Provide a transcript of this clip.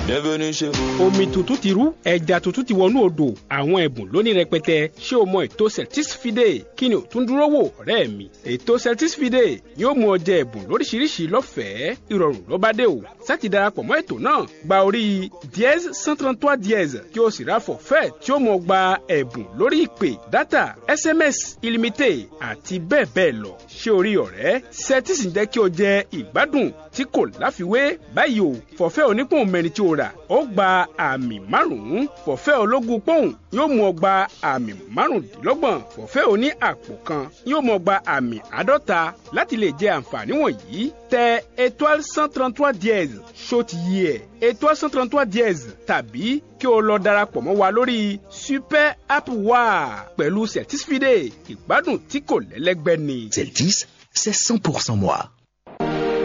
Bienvenue chez vous. omi tuntun ti rú ẹja tuntun ti wọnú odò àwọn ẹ̀bùn lónìí rẹpẹtẹ ṣé o mọ ètò celtis fide kí ni o tún dúró wò ọ̀rẹ́ mi ètò celtis fide yóò mú ọ jẹ ẹ̀bùn lóríṣiríṣi lọ́fẹ̀ẹ́ ìrọ̀rùn ló bá dé o sáti darapọ̀ mọ́ ètò náà gba orí dièse cent trente trois dièse kí o sì ra forfait tí ó mọ gba ẹ̀bùn lórí ìpè data sms illimité àti bẹ́ẹ̀ bẹ́ẹ̀ lọ ṣé o rí ọ̀rẹ́ celtis ń jẹ́ kí o jẹ ìgbádùn tí kò láfiwé báyìí o forfait onípòun mẹ́rin tí o rà ó gba àmì márùn-ún forfait ológun pọ́ùn yóò mú ọ gba àmì márùndínlọ́gbọ̀n forfait oní àpò kan yóò mú ọ gba àmì àádọ́ta láti lè jẹ àǹfààní wọ̀nyí tẹ étoile cent trente trois dièse ṣó ti yí ẹ̀ étoile cent trente trois dièse tàbí kí o lọ darapọ̀ mọ́ wa lórí super app wa pẹ̀lú certisfide ìgbádùn tí kò lẹ́lẹ́gbẹ́ ni. Celtis, c'est 100% moi.